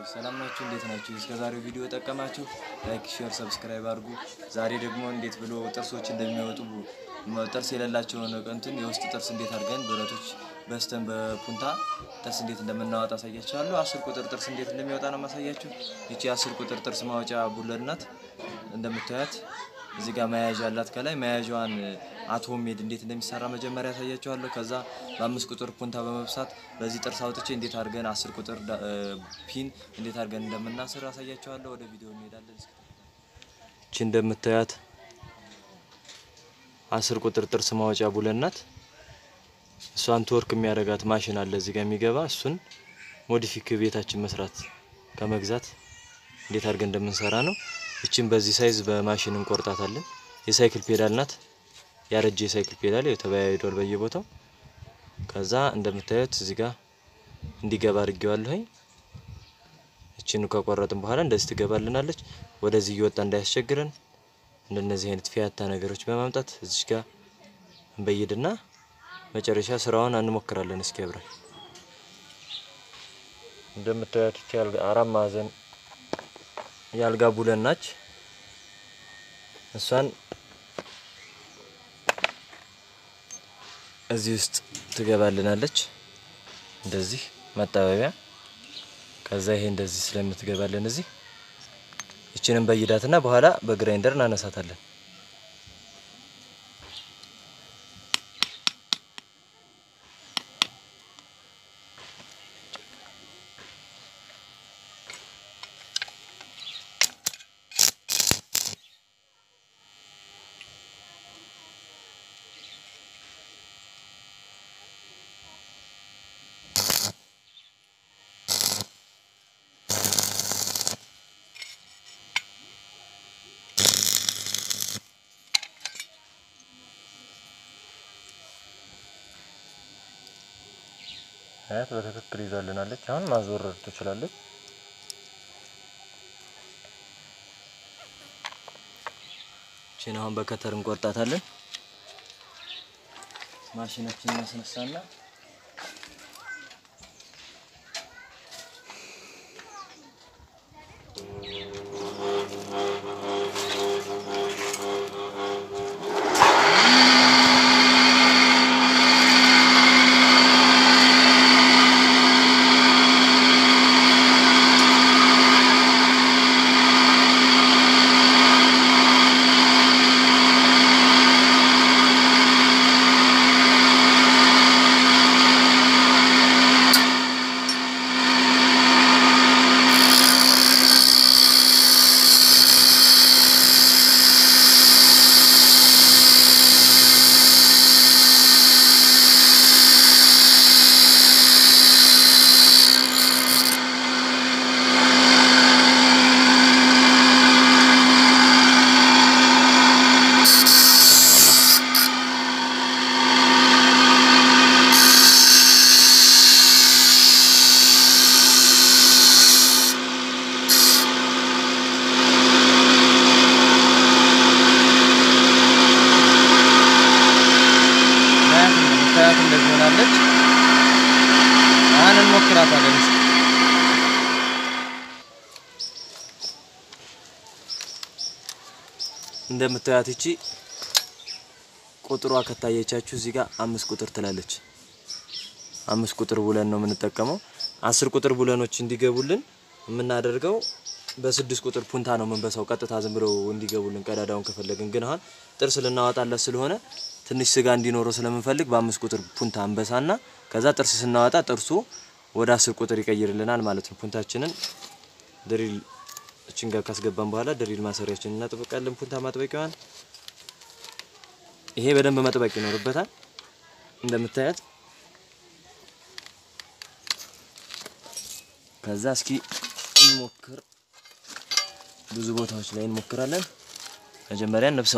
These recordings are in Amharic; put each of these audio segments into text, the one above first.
ሰላም ናችሁ? እንዴት ናችሁ? እስከ ዛሬው ቪዲዮ ጠቀማችሁ? ላይክ፣ ሼር፣ ሰብስክራይብ አድርጉ። ዛሬ ደግሞ እንዴት ብሎ ጥርሶች እንደሚወጡ መ- ጥርስ የሌላቸውን እንትን የውስጥ ጥርስ እንዴት አድርገን ብረቶች በስተን በፑንታ ጥርስ እንዴት እንደምናወጣ አሳያችኋለሁ። አስር ቁጥር ጥርስ እንዴት እንደሚወጣ ነው ማሳያችሁ። ይቺ አስር ቁጥር ጥርስ ማውጫ ቡለድ ናት። እንደምታያት እዚህ ጋር መያዣ አላት። ከላይ መያዣዋን አቶም ሜድ እንዴት እንደሚሰራ መጀመሪያ ያሳያችኋለሁ። ከዛ በአምስት ቁጥር ፑንታ በመብሳት በዚህ ጥርስ አውጥቼ እንዴት አድርገን አስር ቁጥር ዳ- እ፣ ፒን እንዴት አድርገን እንደምናስር አሳያችኋለሁ። ወደ ቪዲዮ እንሄዳለን። እቺ እንደምታያት አስር ቁጥር ጥርስ ማውጫ ቡለን ናት። እሷን ትወርክ የሚያደርጋት ማሽን አለ እዚህ ጋር የሚገባ እሱን ሞዲፊክ ቤታችን መስራት ከመግዛት እንዴት አድርገን እንደምንሰራ ነው። እችን በዚህ ሳይዝ በማሽን እንቆርጣታለን። የሳይክል ፔዳል ናት። ያረጀ የሳይክል ፔዳል ያው ተበያይዷል በየቦታው። ከዛ እንደምታዩት እዚህ ጋር እንዲገባ አድርጌዋለሁኝ። እችን ከቆረጥን በኋላ እንደዚህ ትገባልናለች። ወደዚህ እየወጣ እንዳያስቸግረን እንደነዚህ አይነት ፊያታ ነገሮች በማምጣት እዚች ጋር እንበይድና መጨረሻ ስራውን እንሞክራለን። እስኪ አብረን እንደምታዩት ይቺ አልጋ አራት ማዕዘን የአልጋ ቡለን ናች። እሷን እዚህ ውስጥ ትገባልናለች። እንደዚህ መጣበቢያ ከዛ ይሄ እንደዚህ ስለምትገባልን እዚህ ይችንን በይዳትና በኋላ በግራይንደር እናነሳታለን። አያት በትክክል ይዛልናለች። አሁን ማዞረር ትችላለች። እቺን አሁን በከተር እንቆርጣታለን። ማሽናችንን እናስነሳና ምክንያት እንደዚህ ሆናለች። አሁን እንሞክራታለን። እስኪ እንደምታያት እቺ ቁጥሯ ከታየቻችሁ እዚህ ጋር አምስት ቁጥር ትላለች። አምስት ቁጥር ቡለን ነው የምንጠቀመው። አስር ቁጥር ቡለኖች እንዲገቡልን የምናደርገው በስድስት ቁጥር ፑንታ ነው የምንበሳው። ቀጥታ ዝም ብለው እንዲገቡልን ቀዳዳውን ከፈለግን ግን አሁን ጥርስ ልናወጣለት ስለሆነ ትንሽ ስጋ እንዲኖረው ስለምንፈልግ በአምስት ቁጥር ፑንታ እንበሳና ከዛ ጥርስ ስናወጣ ጥርሱ ወደ አስር ቁጥር ይቀይርልናል ማለት ነው። ፑንታችንን ድሪል እችን ጋር ካስገባን በኋላ ድሪል ማሰሪያችንን እናጥብቃለን። ፑንታ ማጥበቂያዋን ይሄ በደንብ መጥበቅ ይኖርበታል። እንደምታያት ከዛ እስኪ እንሞክር። ብዙ ቦታዎች ላይ እንሞክራለን። መጀመሪያ እንብሰው።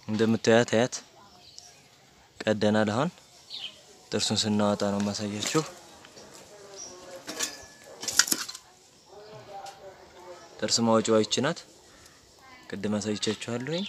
እንደምታያት አያት ቀደናል። አሁን ጥርሱን ስናወጣ ነው ማሳያችሁ። ጥርስ ማውጫዋ ይቺ ናት። ቅድም አሳይቻችኋለሁኝ።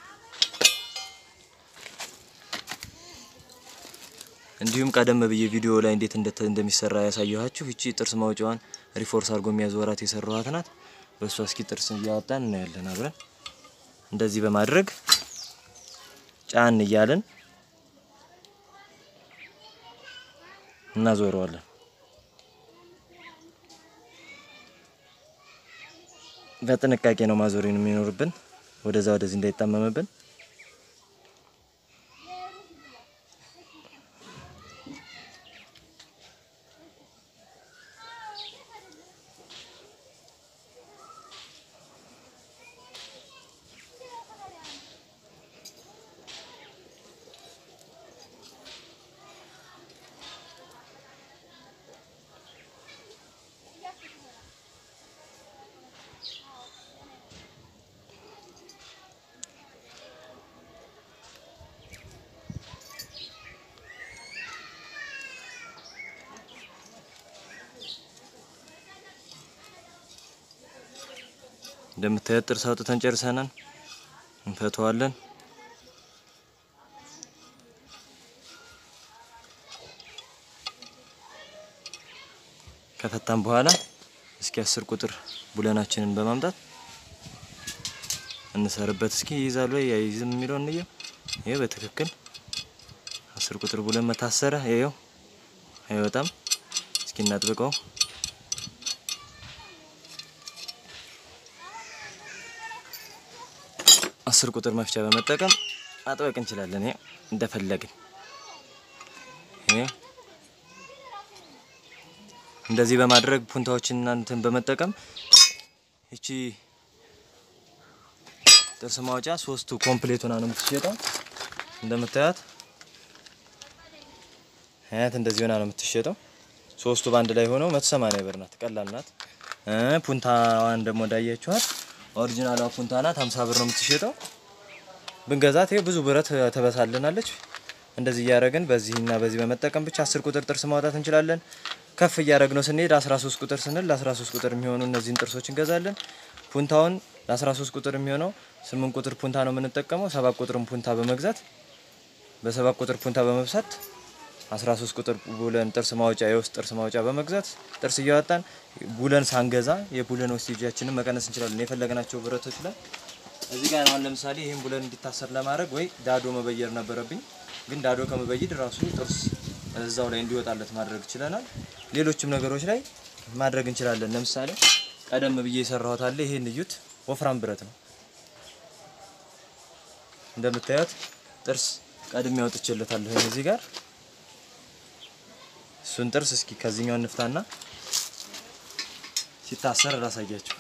እንዲሁም ቀደም ብዬ ቪዲዮ ላይ እንዴት እንደሚሰራ ያሳየኋችሁ ይቺ ጥርስ ማውጫዋን ሪፎርስ አድርጎ የሚያዞራት የሰራኋት ናት። በእሷ እስኪ ጥርስ እያወጣን እናያለን አብረን። እንደዚህ በማድረግ ጫን እያለን እናዞረዋለን። በጥንቃቄ ነው ማዞሪን የሚኖርብን፣ ወደዛ ወደዚህ እንዳይጣመምብን። እንደምታዩት ጥርስ አውጥተን ጨርሰናል። እንፈተዋለን። ከፈታን በኋላ እስኪ አስር ቁጥር ቡለናችንን በማምጣት እንሰርበት። እስኪ ይይዛል ወይ አይይዝም የሚለውን እንየው። ይሄ በትክክል አስር ቁጥር ቡለን መታሰረ። ይሄው አይወጣም። እስኪ እናጥብቀው። አስር ቁጥር መፍቻ በመጠቀም ማጥበቅ እንችላለን። ይሄ እንደፈለግን ይሄ እንደዚህ በማድረግ ፑንታዎችን እናንተን በመጠቀም እቺ ጥርስ ማውጫ ሶስቱ ኮምፕሌት ሆና ነው የምትሸጠው። እንደምታያት አያት እንደዚህ ሆና ነው የምትሸጠው። ሶስቱ በአንድ ላይ ሆነው መቶ ሰማንያ ብር ናት። ቀላል ናት። ፑንታዋን ደግሞ እንዳያችኋት ኦሪጂናሏ ፑንታ ናት። 50 ብር ነው የምትሸጠው። ብንገዛት ይሄ ብዙ ብረት ተበሳልናለች። እንደዚህ እያደረግን በዚህና በዚህ በመጠቀም ብቻ 10 ቁጥር ጥርስ ማውጣት እንችላለን። ከፍ እያደረግነው ስንሄድ 13 ቁጥር ስንል ለ13 ቁጥር የሚሆኑ እነዚህን ጥርሶች እንገዛለን። ፑንታውን ለ13 ቁጥር የሚሆነው 8 ቁጥር ፑንታ ነው የምንጠቀመው። 7 ቁጥርን ፑንታ በመግዛት በሰባት ቁጥር ፑንታ በመብሳት 13 ቁጥር ቡለን ጥርስ ማውጫ የውስጥ ጥርስ ማውጫ በመግዛት ጥርስ እያወጣን ቡለን ሳንገዛ የቡለን ዌስቴጃችንን መቀነስ እንችላለን። የፈለግናቸው ብረቶች ላይ እዚህ ጋር አሁን ለምሳሌ ይህን ቡለን እንዲታሰር ለማድረግ ወይ ዳዶ መበየር ነበረብኝ፣ ግን ዳዶ ከመበይድ ራሱ ጥርስ እዛው ላይ እንዲወጣለት ማድረግ ችለናል። ሌሎችም ነገሮች ላይ ማድረግ እንችላለን። ለምሳሌ ቀደም ብዬ የሰራሁት አለ። ይሄን እዩት፣ ወፍራም ብረት ነው እንደምታዩት። ጥርስ ቀድሜ አውጥቼለታለሁ እዚህ ጋር እሱን ጥርስ እስኪ ከዚህኛው እንፍታና ሲታሰር ላሳያችሁ።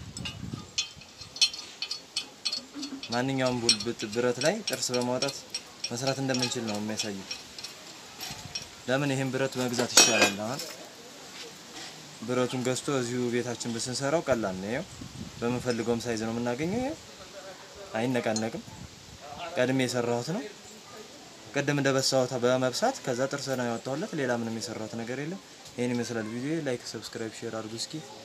ማንኛውም ቡልብት ብረት ላይ ጥርስ በማውጣት መስራት እንደምንችል ነው የሚያሳየው። ለምን ይሄን ብረት መግዛት ይሻላል። አሁን ብረቱን ገዝቶ እዚሁ ቤታችን ብስንሰራው ቀላል ነው። ይኸው በምንፈልገውም ሳይዝ ነው የምናገኘው። ይኸው አይነቃነቅም። ቀድሜ የሰራሁት ነው። ቅድም እንደበሳሁት በመብሳት ከዛ ጥርስ ነው ያወጣሁለት። ሌላ ምንም የሰራሁት ነገር የለም። ይሄን ይመስላል ቪዲዮ። ላይክ፣ ሰብስክራይብ፣ ሼር አድርጉ እስኪ